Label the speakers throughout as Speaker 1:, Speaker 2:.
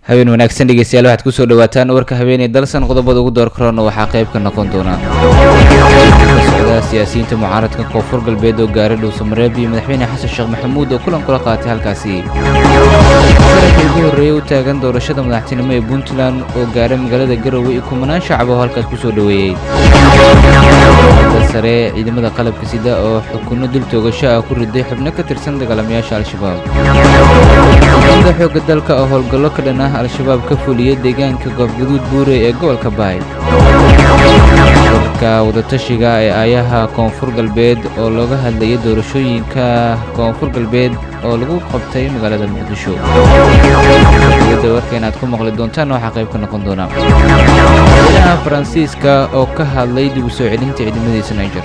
Speaker 1: habeen wanaagsan dhegeystayaal waxaad kusoo dhawaataan warka habeenay dalsan qodobada ugu door karoona waxaa qayb ka noqon doona ka socda siyaasiyiinta mucaaradka koonfur galbeed oo gaaray dhuusamareeb iyo madaxweyne xasan sheekh maxamuud oo kulan kula qaatay halkaasi sarafkii ugu horreeyay u taagan doorashada madaxtinimo ee puntland oo gaaray magaalada garowe iyo kumanaan shacab oo halkaas kusoo dhoweeyey sare ciidamada qalabka sida oo xukunno dil toogasho ah ku riday xubno ka tirsan dagaalamayaasha al-shabaab ciidamada xoogga dalka oo howlgallo ka dhan ah al-shabaab ka fuliyay deegaanka goobgaduud buure ee gobolka baay dadka wadatashiga ee aayaha koonfur galbeed oo looga hadlayay doorashooyinka koonfur galbeed oo lagu qabtay magaalada muqdisho dowladda warka inaad ku maqli doontaan waxaa qayb ka noqon doona madaxweynaha faransiiska oo ka hadlay dib u soo celinta ciidamadiisa niger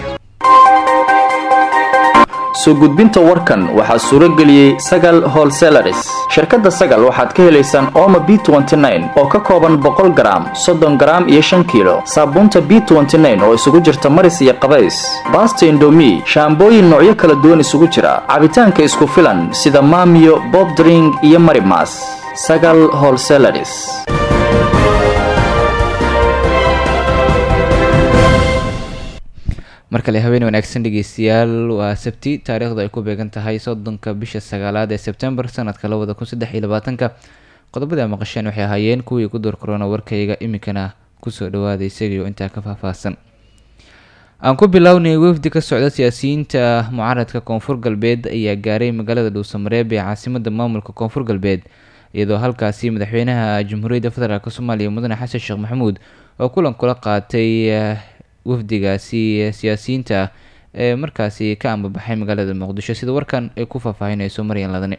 Speaker 2: soo gudbinta warkan waxaa suuro geliyey sagal holselaris shirkadda sagal waxaad ka helaysaan ooma b oo ka kooban boqol garaam soddon garaam iyo shan kiilo saabuunta b oo isugu jirta maris iyo qabays baasta indomi shaambooyin noocyo kala duwan isugu jira cabitaanka isku filan sida maamiyo bobdring iyo marimas sagal holselaris
Speaker 1: mar kale habeen wanaagsan dhegeystayaal waa sabti taariikhdu ay ku beegan tahay soddonka bisha sagaalaad ee sebtembar sanadka labada kun saddex iyo labaatanka qodobada maqasheen waxay ahaayeen kuwii ku door korona warkayga iminkana kusoo dhawaada isagaiyo intaa ka faahfaahsan aan ku bilownay wafdi ka socda siyaasiyiinta mucaaradka koonfur galbeed ayaa gaaray magaalada dhuusamareeb ee caasimada maamulka koonfur galbeed iyadoo halkaasi madaxweynaha jamhuuriyadda federaalk soomaaliya mudane xasan sheekh maxamuud oo kulan kula qaatay wafdigaasi siyaasiyiinta ah ee markaasi ka ambabaxay magaalada muqdisho sida warkan ay ku faahfaahinayso maryan ladane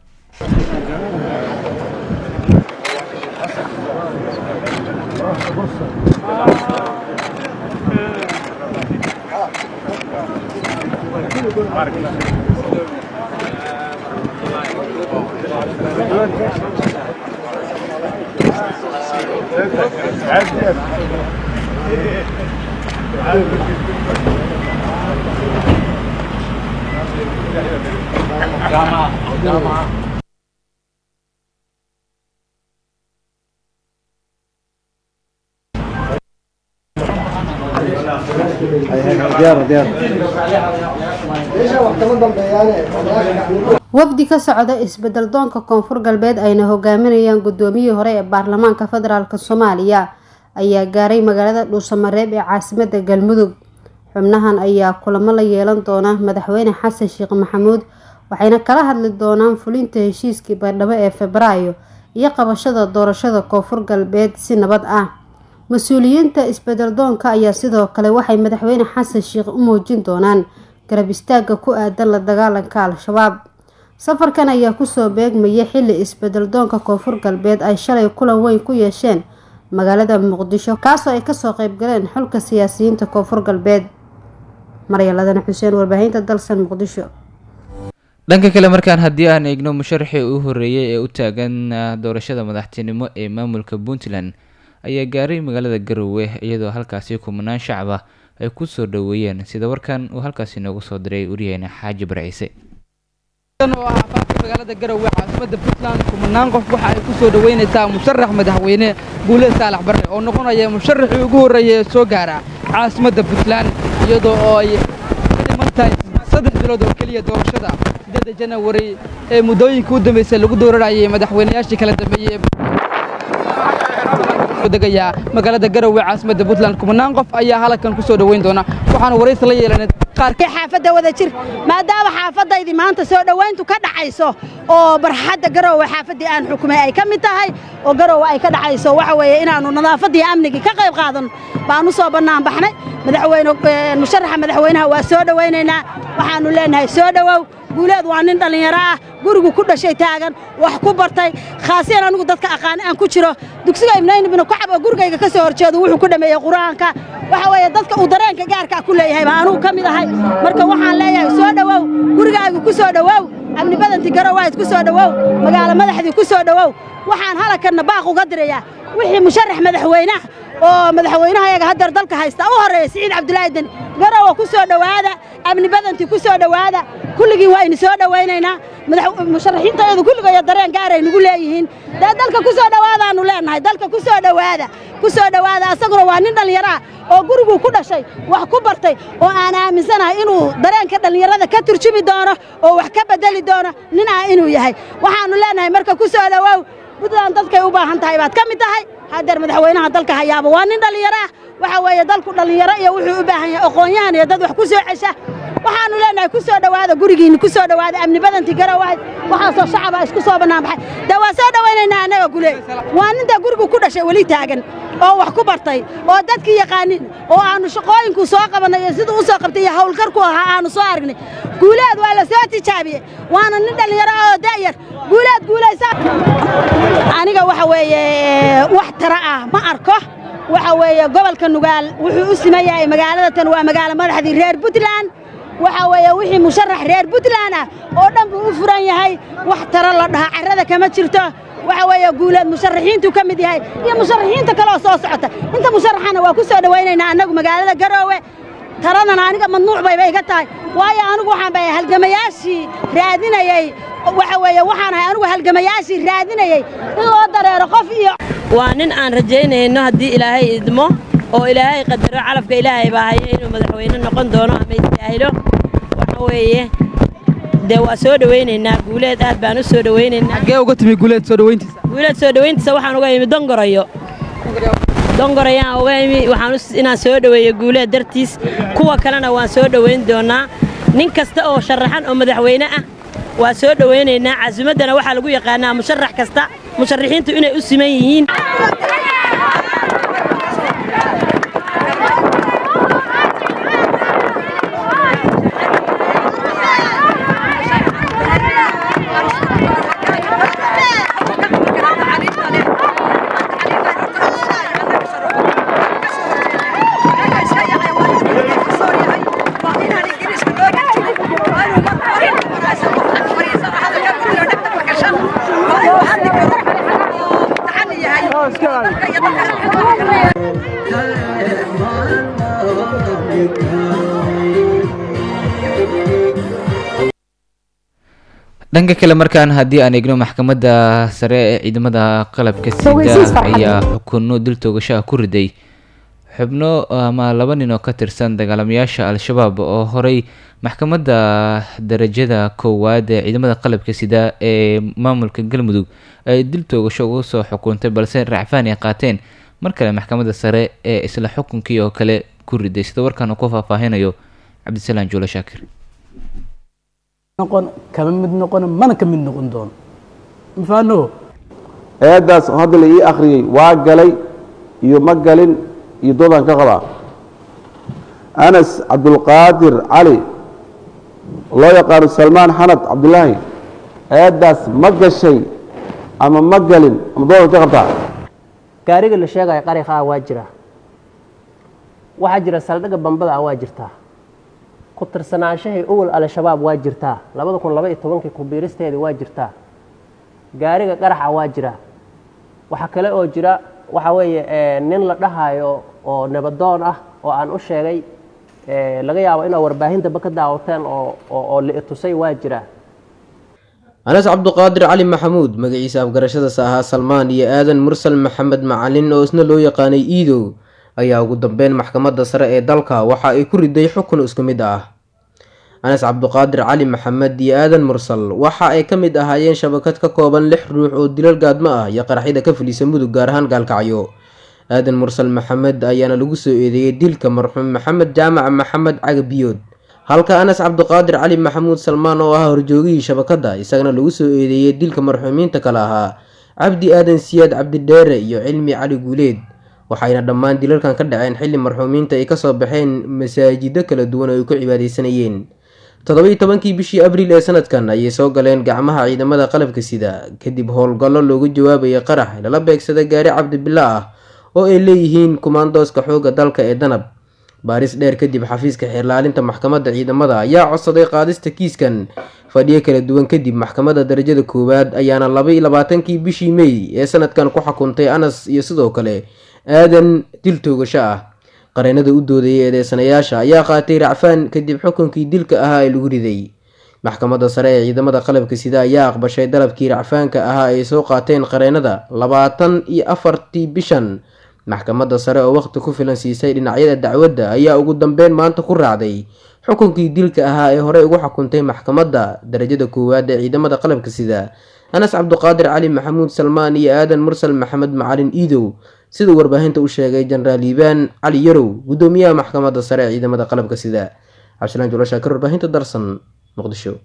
Speaker 3: wafdi ka socda isbedel doonka koonfur galbeed ayna hogaaminayaan gudoomiyihii hore ee baarlamaanka federaalk soomaaliya ayaa gaaray magaalada dhuusamareeb ee caasimada galmudug xubnahan ayaa kulamo la yeelan doona madaxweyne xasan sheekh maxamuud waxayna kala hadli doonaan fulinta heshiiskii baydhabo ee febraayo iyo qabashada doorashada koonfur galbeed si nabad ah mas-uuliyiinta isbedel doonka ayaa sidoo kale waxay madaxweyne xasan sheekh u muujin doonaan garab istaaga ku aadan la dagaalanka al-shabaab safarkan ayaa kusoo beegmaya xili isbedel doonka koonfur galbeed ay shalay kulan weyn ku yeesheen magaalada muqdisho kaasoo ay kasoo qeybgaleen xulka siyaasiyiinta koonfur galbeed maryaladana xuseen warbaahinta dalsan muqdisho
Speaker 1: dhanka kale markaan haddii aan eegno musharaxii uu horeeyay ee u taagan doorashada madaxtinimo ee maamulka puntland ayaa gaaray magaalada garowe iyadoo halkaasi kumanaan shacab ah ay kusoo dhoweeyeen sida warkan uu halkaasi noogu soo diray waryaheena xaaji barciise
Speaker 4: oo ah afaafka magaalada garowe caasimada puntland kumanaan qof waxa ay ku soo dhoweynaysaa musharax madaxweyne guule saalax barre oo noqonaya musharaxii ugu horreeya ee soo gaara caasimadda puntland iyadoo oo ay ka dhiman tahay saddex bilood oo keliya doorashada siddeedda janawari ee muddooyinka u dambeysay lagu dooranayay madaxweynayaashii kala dambeeyey degaya magaalada garowe caasimadda puntland kumanaan qof ayaa halkan ku soo dhoweyn doona waxaana waraysi la yeelanay
Speaker 5: qaarkii xaafadda wada jir maadaama xaafadaydi maanta soo dhowayntu ka dhacayso oo barxadda garowe xaafaddii aan xukumay ay ka mid tahay oo garowe ay ka dhacayso waxa weeye inaannu nadaafaddii amnigii ka qayb qaadan baan u soo bannaan baxnay madaxweyne musharaxa madaxweynaha waa soo dhowaynaynaa waxaannu leenahay soo dhowow guuleed waa nin dhallinyaro ah gurigu ku dhashay taagan wax ku bartay khaasiyan anigu dadka aqaani aan ku jiro dugsiga ibnayn ibnu kacab oo gurigayga ka soo horjeedo wuxuu ku dhameeyey qur-aanka waxa weeye dadka uu dareenka gaarka ku leeyahay baa anugu ka mid ahay marka waxaan leeyahay soo dhowow gurigaagu ku soo dhowow amni badantii garowahayd ku soo dhowow magaalo madaxdii ku soo dhowow waxaan halakanna baaq uga dirayaa wixii musharax madaxweynaha oo madaxweynaha yaga haddeer dalka haysta u horreeya siciid cabdulaahi deni garowa ku soo dhowaada amni badantii ku soo dhowaada kulligii waa idin soo dhowaynaynaa musharaxiintayadu kulligooyo dareen gaaray nugu leeyihiin dee dalka ku soo dhowaadaannu leennahay dalka ku soo dhowaada ku soo dhowaada asaguna waa nin dhallinyaraa oo guriguu ku dhashay wax ku bartay oo aan aaminsanahay inuu dareenka dhallinyarada ka turjumi doono oo wax ka beddeli doono nin ah inuu yahay waxaannu leennahay marka ku soo dhowow puntland dadkay u baahan tahay baad ka mid tahay haddeer madaxweynaha dalka hayaaba waa nin dhallinyaro ah waxa weeye dalku dhallinyaro iyo wuxuu u baahan yahay aqoon-yahan iyo dad wax ku soo cesha waxaannu leennahay ku soo dhowaada gurigiinni ku soo dhowaada amni badantii garowahayd waxaasoo shacaba isku soo bannaan baxay dee waa soo dhowaynaynaa annaga gule waa ninta gurigu ku dhashay weli taagan oo wax ku bartay oo dadkii yaqaanin oo aannu shaqooyinku soo qabannay iyo siduu u soo qabtay iyo hawlkarku ahaa aannu soo aragnay guuleed waa la soo tijaabiyey waana nin dhallinyaro ah oo da'yar guuleed guulaysa aniga waxa weeye wax tara ah ma arko waxa weeye gobolka nugaal wuxuu u siman yahay magaalada tan waa magaalo madaxdii reer puntland waxa weeye wixii musharax reer puntland ah oo dhan buu u furan yahay wax tara la dhaha carrada kama jirto waxa weeye guuleed musharaxiintuu ka mid yahay iyo musharaxiinta kaleoo soo socota inta musharaxana waa ku soo dhowaynaynaa annagu magaalada garoowe taradana aniga mamnuuc bayba iga tahay waayo anigu waxaan bay halgamayaashii raadinayey waxa weeye waxaan ahay anigu halgamayaashii raadinayey in loo dareero qof iyo
Speaker 6: waa nin aan rajaynayno haddii ilaahay idmo oo ilaahay qadaro calafka ilaahay baa haya inuu madaxweyne noqon doono ama istaahilo waxa weeye dee waa soo dhowaynaynaa guuleed aad baan u soo dhowaynaynaa
Speaker 4: xaggee uga timi guuleed soo dhowayntiisa
Speaker 6: guuleed soo dhowayntiisa waxaan uga imi dongorayo dongorayaan uga imi waxaan inaan soo dhoweeyo guuleed dartiis kuwa kalena waan soo dhowayn doonaa nin kasta oo sharaxan oo madaxweyne ah waa soo dhowaynaynaa casumaddana waxaa lagu yaqaanaa musharax kasta musharaxiintu inay u siman yihiin
Speaker 1: dhanka kale markaan haddii aan eegno maxkamadda sare ee ciidamada qalabka sida ayaa xukunno dil toogasho ah ku riday xubno ama laba nin oo ka tirsan dagaalamayaasha al-shabaab oo horey maxkamadda darajada koowaad ee ciidamada qalabka sida ee maamulka galmudug ay dil toogasho ugu soo xukuntay balse racfaan ay qaateen mar kale maxkamadda sare ee isla xukunkii oo kale ku riday sida warkaan uu ku faahfaahinayo cabdisalaan juulo shaakir
Speaker 7: noqon kama mid noqon mana ka mid noqon doono mafaano
Speaker 8: eeddaas hadda la ii akhriyey waa galay iyo ma galin iyo doodaan ka qabaa anas cabdulqaadir cali loo yaqaano salmaan xanad cabdulaahi eeddaas ma gashay ama ma galin ama doodaan ka qabtaa
Speaker 9: gaariga la sheegaya qariqa ah waa jira waxaa jira saldhigga bambada ah waa jirtaa ku tirsanaanshahay owal al-shabaab waa jirtaa labada kun laba iyo tobankii kubiiristeedii waa jirtaa gaariga qaraxa waa jira waxaa kale oo jira waxa weeye nin la dhahayo oo nabadoon ah oo aan u sheegay laga yaabo inaa warbaahintaba ka daawateen oo oo la itusay waa jira
Speaker 10: anas cabduqaadir cali maxamuud magaciisa afgarashadaas ahaa salmaan iyo aadan mursal maxamed macalin oo isna loo yaqaanay iidow ayaa ugu dambeyn maxkamadda sare ee dalka waxa ay ku riday xukun isku mid ah anas cabduqaadir cali maxamed iyo aadan mursal waxa ay ka mid ahaayeen shabakad ka kooban lix ruux oo dilal gaadmo ah iyo qaraxyada ka fulisa mudug gaar ahaan gaalkacyo aadan mursal maxamed ayaana lagu soo eedeeyey dilka marxuum maxamed jaamac maxamed cagabiyood halka anas cabduqaadir cali maxamuud salmaan oo ahaa horjoogihii shabakadda isagana lagu soo eedeeyey dilka marxuumiinta kale ahaa cabdi aadan siyaad cabdidheere iyo cilmi cali guuleed waxayna dhammaan dilalkan ka dhaceen xilli marxuumiinta ay kasoo baxeen masaajido kala duwan oo ay ku cibaadeysanayeen toddobiiy tobankii bishii abriil ee sanadkan ayay soo galeen gacmaha ciidamada qalabka sida kadib howlgallo loogu jawaabayay qarax lala beegsada gaari cabdibila ah oo ay leeyihiin kumaandooska xoogga dalka ee danab baaris dheer kadib xafiiska xeerlaalinta maxkamadda ciidamada ayaa codsaday qaadista kiiskan fadhiyo kala duwan kadib maxkamadda darajada koowaad ayaana laba iyo labaatankii bishii mey ee sanadkan ku xukuntay anas iyo sidoo kale aadan dil toogasho ah qareenada u doodayay eedeysanayaasha ayaa qaatay racfaan kadib xukunkii dilka ahaa ee lagu riday maxkamadda sare ee ciidamada qalabka sida ayaa aqbashay dalabkii racfaanka ahaa ay soo qaateen qareenada labaatan iyo afartii bishan maxkamadda sare oo waqti ku filan siisay dhinacyada dacwadda ayaa ugu dambeyn maanta ku raacday xukunkii dilka ahaa ee horey ugu xukuntay maxkamadda darajada koowaad ee ciidamada qalabka sida anas cabduqaadir cali maxamuud salmaan iyo aadan mursal maxamed macalin iidow siduu warbaahinta u sheegay jenaraal liibaan cali yarow gudoomiyaha maxkamadda sare ee ciidamada qalabka sida cabdisalaan julashaakir warbaahinta darsan muqdisho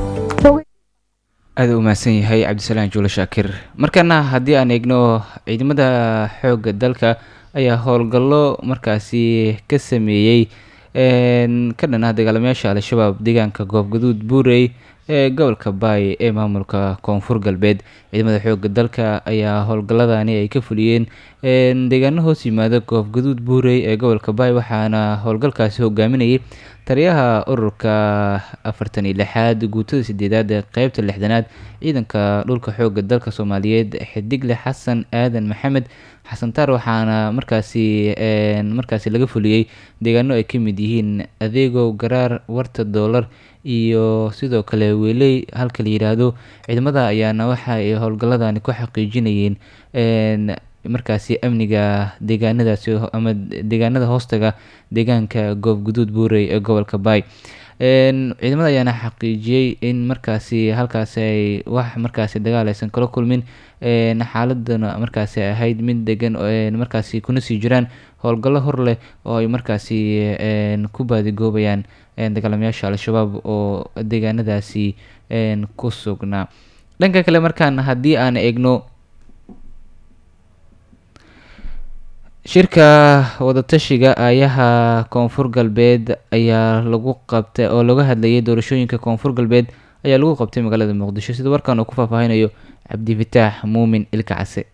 Speaker 1: aada u mahadsan yahay cabdisalaan juule shaakir markana haddii aan eegno ciidamada xoogga dalka ayaa howlgallo markaasi ka sameeyey ka dhan ah dagaalamayaasha al-shabaab deegaanka goobgaduud buurey ee gobolka baay ee maamulka koonfur galbeed ciidamada xoogga dalka ayaa howlgalladani ay ka fuliyeen deegaano hoos yimaada goobgaduud buurey ee gobolka baay waxaana howlgalkaasi hogaaminayay taliyaha ururka afartan iyo lixaad guutada sideedaad ee qeybta lixdanaad ciidanka dhulka xoogga dalka soomaaliyeed xidigle xasan aadan maxamed xasan taar waxaana markaasi markaasi laga fuliyey deegaano ay ka mid yihiin adeegow garaar warta doolar iyo sidoo kale weeley halka la yidhaahdo ciidamada ayaana waxa ay howlgalladani ku xaqiijinayeen markaasi amniga deegaanadaasi ama deegaanada hoostaga deegaanka goobguduud buurey ee gobolka baay ciidamada ayaana xaqiijiyey in markaasi halkaasi ay wax markaasi dagaal aysan kala kulmin xaaladana markaasi ahayd mid degan markaasi kuna sii jiraan howlgallo hor leh oo ay markaasi ku baadigoobayaan dagaalamayaasha al-shabaab oo deegaanadaasi ku sugnaa dhanka kale markaan haddii aan eegno shirka wadatashiga aayaha koonfur galbeed ayaa lagu qabtay oo laga hadlayay doorashooyinka koonfur galbeed ayaa lagu qabtay magaalada muqdisho sida warkan uu ku faahfaahinayo cabdifataax muumin ilka case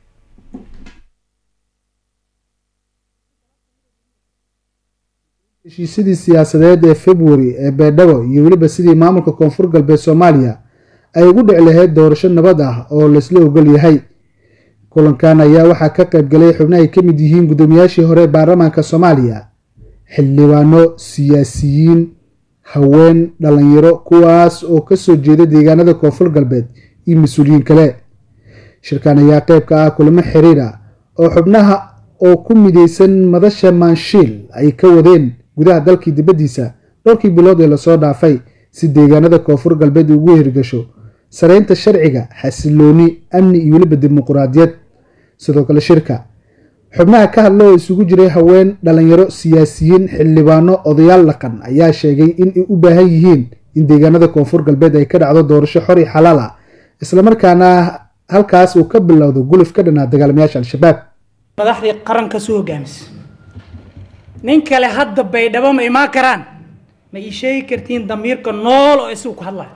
Speaker 11: heshiisyadii siyaasadeed ee februari ee beedhabo iyo weliba sidii maamulka koonfur galbeed soomaaliya ay ugu dhici lahayd doorasho nabad ah oo laysla ogol yahay kulankan ayaa waxaa ka qayb galay xubno ay ka mid yihiin guddoomiyaashii hore ee baarlamaanka soomaaliya xildhibaano siyaasiyiin haween dhalinyaro kuwaas oo kasoo jeeda deegaanada koonfur galbeed iyo mas-uuliyiin kale shirkan ayaa qayb ka ah kulamo xiriir ah oo xubnaha oo ku mideysan madasha maanshiil ay ka wadeen gudaha dalkii dibaddiisa dhowrkii bilood ee lasoo dhaafay si deegaanada koonfur galbeed ugu hirgasho sareynta sharciga xasilooni amni iyo weliba dimuquraadiyad sidoo kale shirka xubnaha ka hadla oo isugu jiray haween dhalinyaro siyaasiyiin xildhibaano odayaal dhaqan ayaa sheegay in ay u baahan yihiin in deegaanada koonfur galbeed ay ka dhacdo doorasho xor iyo xalaal ah islamarkaana halkaas uu ka bilowdo guluf ka dhanaa dagaalamayaasha al-shabaab
Speaker 12: madaxdii qaranka soo hogaamisa nin kale hadda baydhabo ma imaan karaan ma ii sheegi kartiin damiirka nool oo isagu ku hadlaya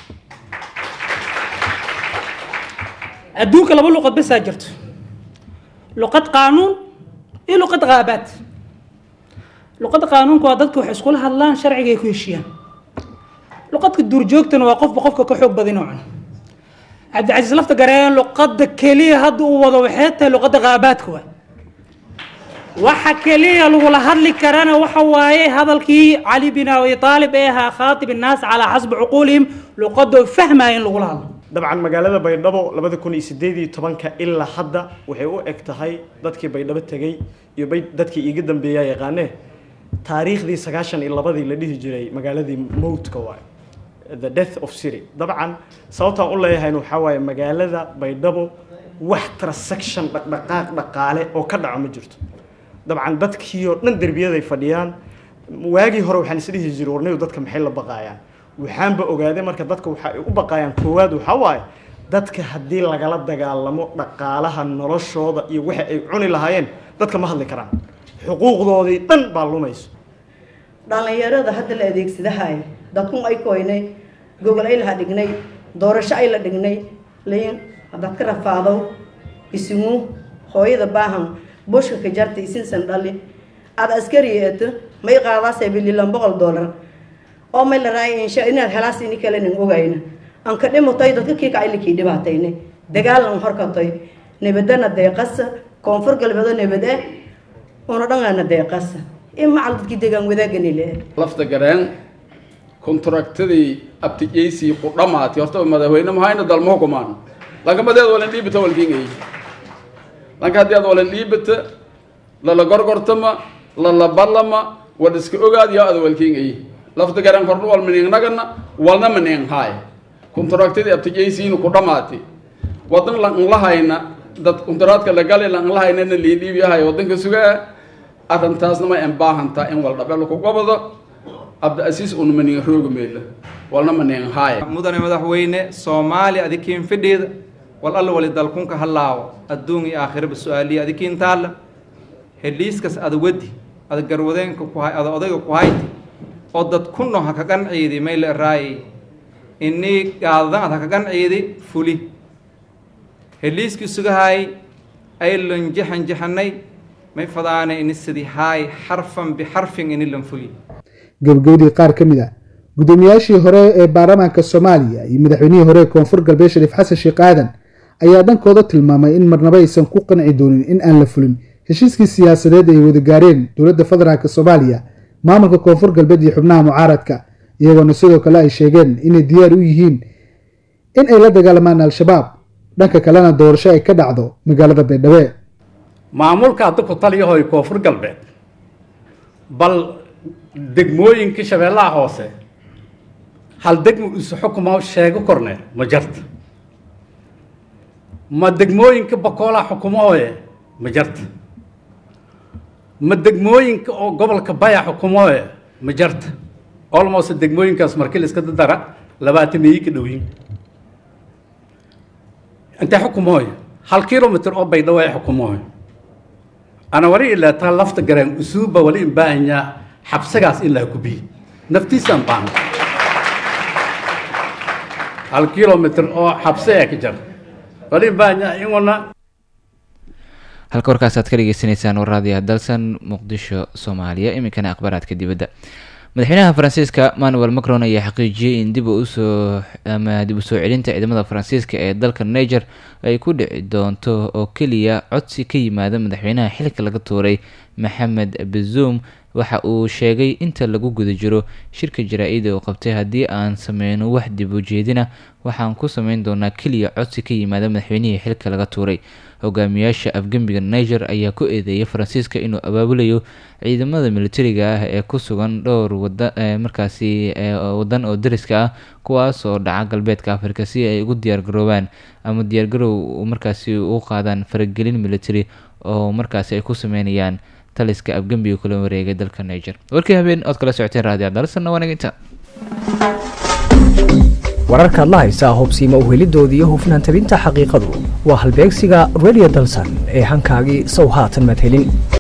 Speaker 12: adduunka laba luqad basaa jirto luqad qaanuun iyo luqad qaabaad luqadda qaanuunka waa dadka waxay iskula hadlaan sharciga ay ku heshiiyaan luqadka duurjoogtana waa qofba qofka ka xoog badin oo cuno cabdicasiis lafta gareen luqadda keliya hadda uu wado waxay tahay luqadda qaabaadka waa waxa keliya lagula hadli karana waxa waaye hadalkii cali bin abi aalib ee ahaa khaatib innaas calaa xasbi cuquulihim luqadoo fahmaya in lagula hadlo
Speaker 13: dabcan magaalada baydhabo labada kun iyo sideed iyo tobanka ilaa hadda waxay u eg tahay dadkii baydhabo tegey iyo dadkii iiga dambeeyaa yaqaanee taariikhdii sagaashan iyo labadii la dhihi jiray magaaladii mowtka waay the death of city dabcan sababtaan u leeyahayn waxaa waaye magaalada baydhabo wax transaction dhaqdhaqaaq dhaqaale oo ka dhaco ma jirto dabcan dadkii oo dhan derbiyaday fadhiyaan waagii hore waxaan isdhihi jiray warnayu dadka maxay la baqaayaan waxaanba ogaaday marka dadka waxa ay u baqaayaan koowaad waxaa waaye dadka haddii lagala dagaalamo dhaqaalaha noloshooda iyo waxa ay cuni lahaayeen dadka ma hadli karaan xuquuqdoodii dhan baa lumayso
Speaker 14: dhallinyarada hadda la adeegsadahay dadkun ay koynay gogol ay laha dhignay doorasho ay la dhignay liin haddaad ka rafaadow isimu hooyada baahan bushka ka jarta isinsan dhali aada askari eeto may qaadaasay bililan boqol dollar oo may la raaya insha inaad helaas ini kale nin ogayna aan ka dhimutay dadka kii kacay likii dhibaatayne dagaalan horkatay nabadana deeqasa koonfur galbeedo nabad eh una dhangana deeqasa in macal dadkii deegaan wadaaganile
Speaker 15: lafta gareen kontraktadii abtijeysii ku dhamaatay horta madaxweyne mahayna dalma hukumaan lankamadeed walan dhiibata walkiingay lanka haddii aad walan dhiibata lala gorgortama lala ballama wad iska ogaad yaa ada walkiingay lafta gareen korna wal maniingnagana walna maniing haay kontraktadii abtijeysiina ku dhamaatay wadan lanlahayna dad kontaraadka la galay lanlahaynana liin dhiibiyahay wadanka sugaa arrintaasna ma en baahantaa in wal dhabe laku gobado abdiasiis una maniin rooga meela walna maniin haaya
Speaker 16: mudane madaxweyne soomaali adikiin fidheeda wal alla wali dalkunka halaawo adduun iyo aakhiraba su-aaliya adikiin taalla heliiskas ada wadi ada garwadeenka ku hay ada odayga ku hayti oo dad kunno ha ka qanciidi mayla raayay inii gaadadan ad ha ka qanciidi fuli heliiskii sugahaay aylan jaxan jaxanay may fadaane ini sidii haay xarfan bixarfin ini lan fuli
Speaker 11: gabagabadii qaar ka mid a guddoomiyaashii hore ee baarlamaanka soomaaliya iyo madaxweynihii hore ee koonfur galbeed shariif xasan sheekh aadan ayaa dhankooda tilmaamay in marnaba aysan ku qanci doonin in aan la fulin heshiiskii siyaasadeed ay wada gaareen dowladda federaalk soomaaliya maamulka koonfur galbeed iyo xubnaha mucaaradka iyagoona sidoo kale ay sheegeen inay diyaar u yihiin in ay la dagaalamaan al-shabaab dhanka kalena doorasho ay ka dhacdo magaalada baydhabo
Speaker 17: maamulka hadda ku taliyahoy koonfur galbeed bal degmooyinkii shabeellaha hoose hal degmo isu xukumo sheego korne ma jarta ma degmooyinka bakoolaha xukumooye ma jarta ma degmooyinka oo gobolka baya xukumooye ma jarta olmost degmooyinkaas markii la iska dadara labaatan meeyi ka dhowyin intee xukumooye hal kilomitr oo baydhawo ay xukumooye ana wali ilaataa lafta gareen usuubba wali in baahanyaa xabsagaas in laa kubiy naftiisaan baan hal kilomitr oo xabse ee ka jar wali in baahanyaa inwana
Speaker 1: halka warkaasaad ka dhegeysaneysaan waraadiya dalsan muqdisho soomaaliya iminkana akhbaaraadka dibadda madaxweynaha faransiiska manuel macron ayaa xaqiijiyey in dib usoo ama dib u soo celinta ciidamada faransiiska ee dalka niger ay ku dhici doonto oo keliya codsi ka yimaada madaxweynaha xilka laga tuuray maxamed bazoum waxa uu sheegay inta lagu guda jiro shirka jaraa-ida uu qabtay haddii aan sameyno wax dib u jeedina waxaan ku sameyn doonaa keliya codsi ka yimaada madaxweynihii xilka laga tuuray hogaamiyaasha afgembiga niger ayaa ku eedeeyay faransiiska inuu abaabulayo ciidamada militariga ah ee ku sugan dhowr wada markaasi wadan oo dariska ah kuwaas oo dhaca galbeedka afrika si ay ugu diyaargaroobaan ama diyaargarow markaasi u qaadaan faragelin military oo markaasi ay ku sameynayaan taliska afgembiga kula wareegay dalka niger warkii habeen ood kala socoteen raadiyo dalsanna waanaginta
Speaker 18: wararkaad la haysaa hubsiima uhelidooda iyo hufnaan tabinta xaqiiqadu waa halbeegsiga radio dalsan ee hankaagii sow haatan madhelin